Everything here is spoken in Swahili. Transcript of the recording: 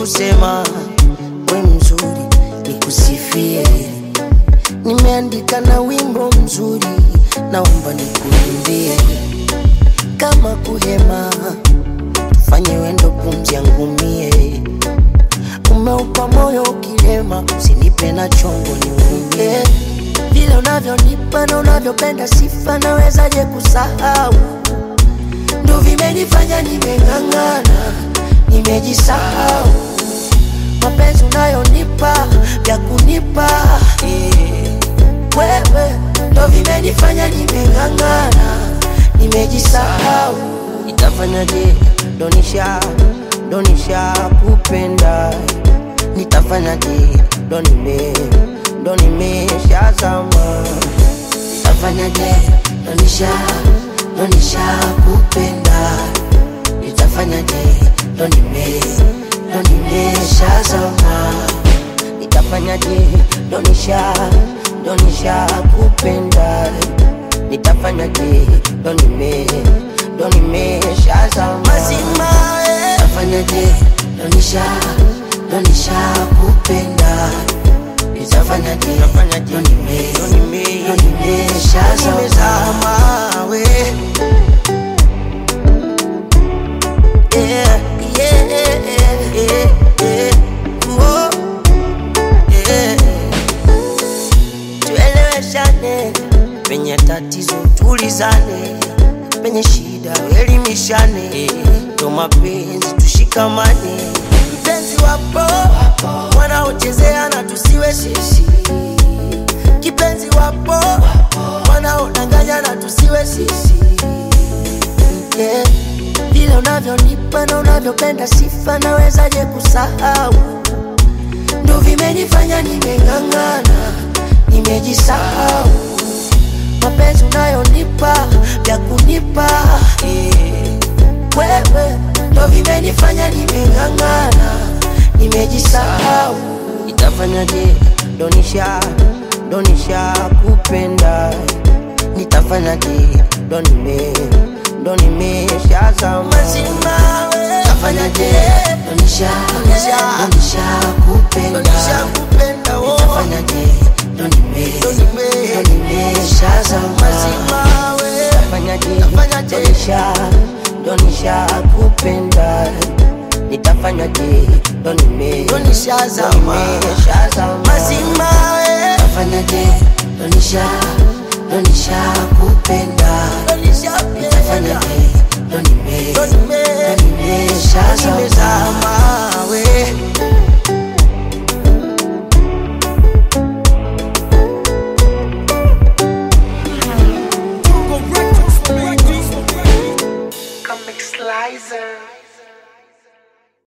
kusema we mzuri nikusifie. Nimeandika na wimbo mzuri, naomba nikuimbie. Kama kuhema, tufanye wendo pumzi yangu mie. Umeupa moyo ukilema, usinipe na chongo niumie. Vile unavyonipa na unavyopenda sifa, nawezaje kusahau? Ndo vimenifanya nimeng'ang'ana, nimejisahau. Mapenzi unayonipa vya kunipa eh, wewe ndo vimenifanya nimeng'ang'ana, nimejisahau. Nitafanyaje? Donisha donisha kupenda, nitafanyaje? Ndo nime ndo nimeshazama, nitafanyaje? Donisha donisha kupenda, nitafanyaje? Ndo nime ndo nimeshazama, nitafanyaje? Donisha donisha kupenda, nitafanyaje? Ndo nime ndo nimeshazama mazima, eh. nitafanyaje? Donisha donisha kupenda, nitafanyaje? Ndo nime ndo nimeshazama we yeah, yeah, yeah, yeah. Oh, yeah. Tueleweshane penye tatizo, tulizane penye shida, elimishane ndo mapenzi, tushikamane. Mpenzi wapo wanaochezea na tusiwe sisi, kipenzi wapo wanaodanganya na tusiwe sisi yeah. Vile unavyonipa na unavyopenda sifa, nawezaje kusahau? Ndo vimenifanya nimeng'ang'ana, nimejisahau. Mapenzi unayonipa vya kunipa eh, wewe ndo vimenifanya nimeng'ang'ana, nimejisahau. Nitafanyaje? Donisha donisha kupenda, nitafanyaje? Ndo nime ndo nimeshazama mazima, we. nitafanyaje? Donisha donisha donisha kupenda, donisha kupenda, oh. nitafanyaje? Ndo nime ndo nime ndo nimeshazama mazima, we. nitafanyaje? nitafanyaje? Donisha donisha kupenda nitafanyaje? Ndo nime ndo nishazama nimeshazama mazima, we. nitafanyaje? Donisha donisha kupenda nitafanyaje? Ndo nime ndo nime ndo nimeshazama we Comic Slicer.